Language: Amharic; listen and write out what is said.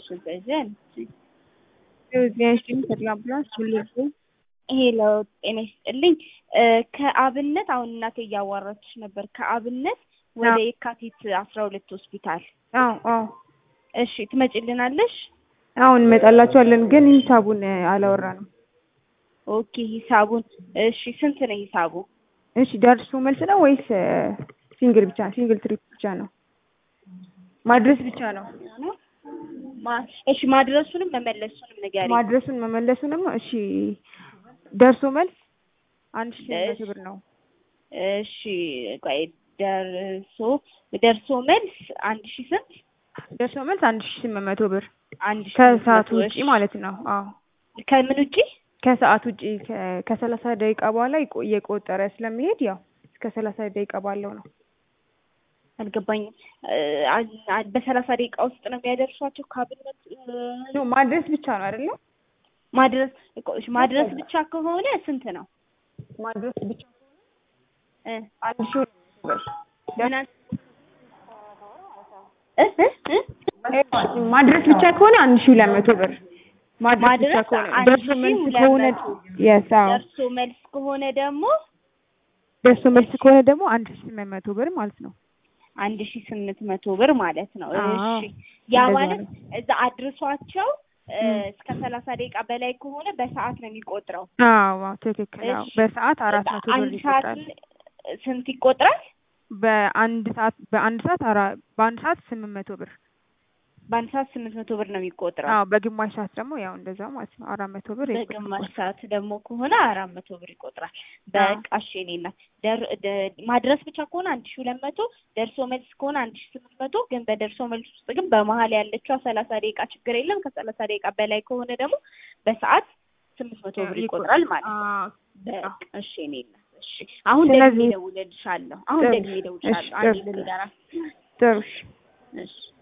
ዘዘን ጤናሽን ተድላብላስ ሁልርሱ ይሄ ለውጥ ጤና ይስጥልኝ። ከአብነት አሁን እናቴ እያዋራችሽ ነበር። ከአብነት ወደ የካቲት አስራ ሁለት ሆስፒታል አዎ አዎ እሺ ትመጭልናለሽ? አሁን እንመጣላችኋለን፣ ግን ሂሳቡን አላወራንም። ኦኬ ሂሳቡን እሺ፣ ስንት ነው ሂሳቡ? እሺ ደርሶ መልስ ነው ወይስ ሲንግል ብቻ? ሲንግል ትሪፕ ብቻ ነው ማድረስ ብቻ ነው? ማ- እሺ ማድረሱንም መመለሱንም ንገሪኝ። ማድረሱን መመለሱንም እሺ፣ ደርሶ መልስ አንድ ሺህ መቶ ብር ነው። እሺ ቆይ ደርሶ ደርሶ መልስ አንድ ሺህ ስንት? ደርሶ መልስ አንድ ሺህ ስምንት መቶ ብር አንድ ሺህ ከሰዓት ስምንት መቶ ውጪ እሺ። ማለት ነው። አዎ ከምን ውጪ? ከሰዓት ውጪ ከ- ከሰላሳ ደቂቃ በኋላ ይቆ- እየቆጠረ ስለሚሄድ ያው እስከ ሰላሳ ደቂቃ ባለው ነው። አልገባኝም። አ- አ- በሰላሳ ደቂቃ ውስጥ ነው የሚያደርሷቸው ከአብነት ኖ ማድረስ ብቻ ነው አይደለ? ማድረስ እኮ እሺ፣ ማድረስ ብቻ ከሆነ ስንት ነው? ማድረስ ብቻ እ አንድ ሺህ ብር ምን አል- እ እ እ ማድረስ ብቻ ከሆነ አንድ ሺህ ሁለት መቶ ብር ማድረስ ብቻ ማድረስ ከሆነ አንድ ደርሶ ሺህ መልስ ሁለት ከሆነ መቶ የስ አዎ ደርሶ መልስ ከሆነ ደግሞ ደርሶ መልስ ከሆነ ደግሞ አንድ ሺህ ስምንት መቶ ብር ማለት ነው። አንድ ሺህ ስምንት መቶ ብር ማለት ነው። አዎ፣ እሺ ያ እንደዛ ማለት ነው። እዛ አድርሷቸው እ፣ ም። እስከ ሰላሳ ደቂቃ በላይ ከሆነ በሰዓት ነው የሚቆጥረው። አዎ አዎ፣ ትክክል። አዎ እሺ። በሰዓት አራት መቶ ብር አንድ ሰዓት ይቆጥራል። ስንት ይቆጥራል? በአንድ ሰዓት በአንድ ሰዓት አራ በአንድ ሰዓት ስምንት መቶ ብር። በአንድ ሰዓት ስምንት መቶ ብር ነው የሚቆጥረው። አዎ በግማሽ ሰዓት ደግሞ ያው እንደዛው ማለት ነው አራት መቶ ብር በግማሽ ይቆጥራል። ሰዓት ደግሞ ከሆነ አራት መቶ ብር ይቆጥራል። በቃ እሺ የእኔ እናት ደር- ደ- ማድረስ ብቻ ከሆነ አንድ ሺህ ሁለት መቶ ደርሶ መልስ ከሆነ አንድ ሺህ ስምንት መቶ ግን በደርሶ መልስ ውስጥ ግን በመሀል ያለችው ሰላሳ ደቂቃ ችግር የለም። ከሰላሳ ደቂቃ በላይ ከሆነ ደግሞ በሰዓት ስምንት መቶ ብር ይቆጥራል ማለት ነው። አዎ በቃ እሺ የእኔ እናት እሺ። አሁን ስለዚህ- ደግሜ እደውልልሻለሁ። አሁን ጥሩ። ደግሜ እደውልልሻለሁ። እሺ፣ አንዴ ጥሩ። ልንገራት። ጥሩ እሺ። እሺ